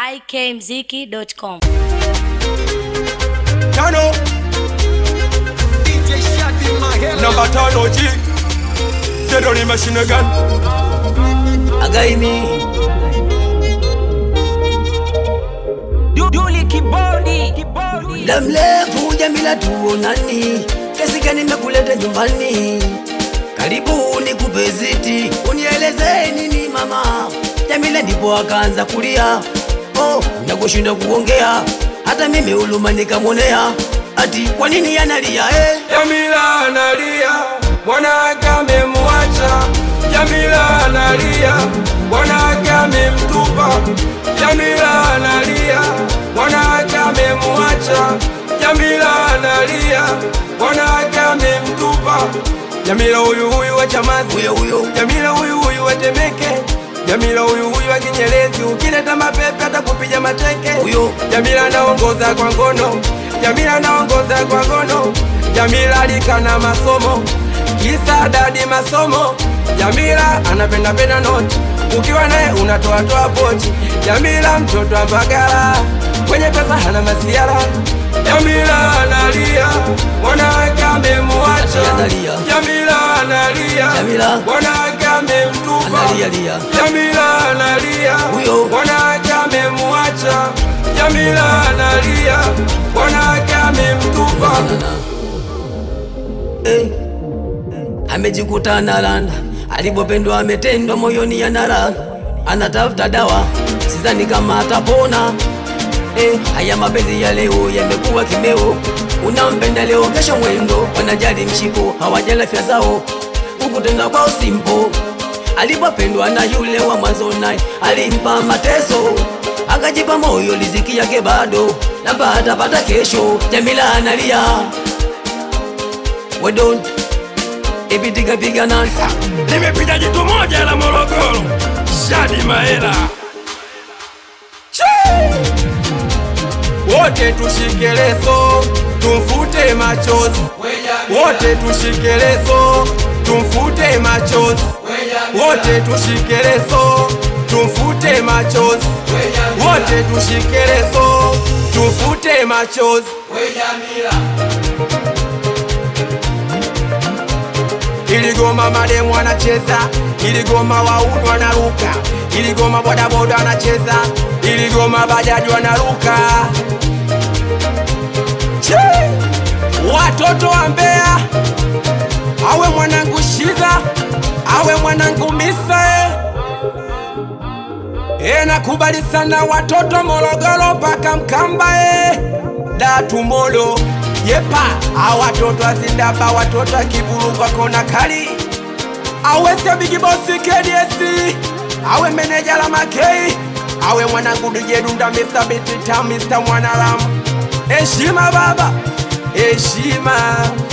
ikmziki.com. Tano namba tano G Zero ni machine gun Agaimi Duli kibodi kibodi muda mrefu Jamila tuonani, kesi gani nimekuleta nyumbani? Karibu nikupe ziti, unieleze nini mama? Jamila ndipo akaanza kulia, oh, nakushinda kuongea, hata mimi uluma nikamwonea, ati kwa nini analia eh? Jamila analia Bwanake amemwacha Jamila analia Bwanake amemtupa Jamila analia Bwanake amemwacha Jamila analia Bwanake amemtupa Jamila huyu huyu wa Chamazi Huyo huyo Jamila huyu huyu wa Temeke Jamila huyu huyu wa Kinyerezi ukileta mapepe atakupiga mateke Huyo. Jamila anaongoza kwa ngono Jamila anaongoza kwa ngono Jamila alikana masomo kisa dadi masomo Jamila anapenda penda noti ukiwa naye unatoa toa pochi Jamila mtoto wa Mbagala kwenye pesa hana masiara Jamila analia mwanawake amemwacha Analia. Jamila analia Jamila. mwanawake amemtupa analia lia, Jamila analia Huyo. mwanawake amemwacha Jamila analia mwanawake amemtupa eh. Amejikuta analanda, alipopendwa ametendwa, moyoni anara, anatafuta dawa, sidhani kama atapona. Eh, haya mapenzi ya leo yamekuwa kimeo, unampenda leo, kesho mwendo, wanajali mshiko, hawajali afya zao, huku tena kwao simpo. Alipopendwa na yule wa mwanzo, naye alimpa mateso, akajipa moyo, riziki yake bado labda atapata kesho. Jamila analia, we don't ipitika piga nani Nimepiga jitu moja la Morogoro, Shadi Mahela. Che! Wote tushike leso, tumfute machozi. Wote tushike leso, tumfute machozi. Wote tushike leso, tumfute machozi. Wote tushike leso, tumfute machozi. Iligoma mademu anacheza, iligoma wauni wanaruka, iligoma bodaboda anacheza, iligoma bajaji wanaruka. Che! Watoto wa Mbeya, awe mwanangu Shiza, awe mwanangu Misa eh. E, nakubali sana watoto Morogoro mpaka Mkamba e, Datumolo yepa a watoto azindaba watoto akiburu kwa kona kali awese bigi bosi KDS awe meneja la makei awe mwanangu DJ Dunda Mr. Bitita Mr. Mwanaram heshima baba heshima